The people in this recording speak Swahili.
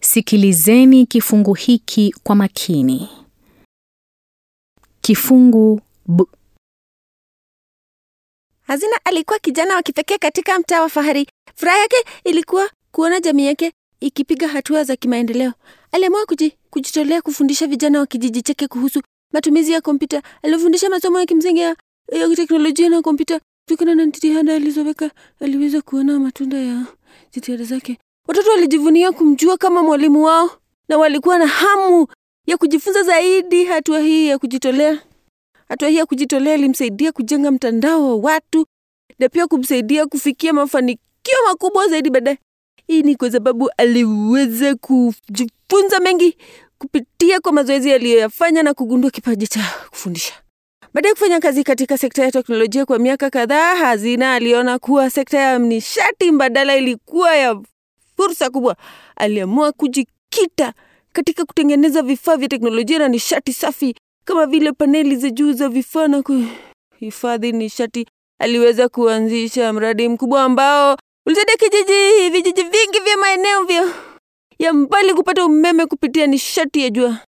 Sikilizeni kifungu hiki kwa makini. Kifungu B. Hazina alikuwa kijana wa kipekee katika mtaa wa fahari. Furaha yake ilikuwa kuona jamii yake ikipiga hatua za kimaendeleo. Aliamua kuji, kujitolea kufundisha vijana wa kijiji chake kuhusu matumizi ya kompyuta. Alifundisha masomo ya kimsingi ya, ya teknolojia na kompyuta. Kutokana na jitihada alizoweka, aliweza kuona matunda ya jitihada zake. Watoto walijivunia kumjua kama mwalimu wao na walikuwa na hamu ya kujifunza zaidi. Hatua hii ya kujitolea Hatua hii ya kujitolea ilimsaidia kujenga mtandao wa watu na pia kumsaidia kufikia mafanikio makubwa zaidi baadaye. Hii ni kwa sababu aliweza kujifunza mengi kupitia kwa mazoezi aliyoyafanya na kugundua kipaji cha kufundisha. Baada ya kufanya kazi katika sekta ya teknolojia kwa miaka kadhaa, Hazina aliona kuwa sekta ya nishati mbadala ilikuwa ya fursa kubwa. Aliamua kujikita katika kutengeneza vifaa vya teknolojia na nishati safi kama vile paneli za juu za vifaa na kuhifadhi nishati. Aliweza kuanzisha mradi mkubwa ambao ulisaidia kijiji vijiji vingi vya maeneo vya ya mbali kupata umeme kupitia nishati ya jua.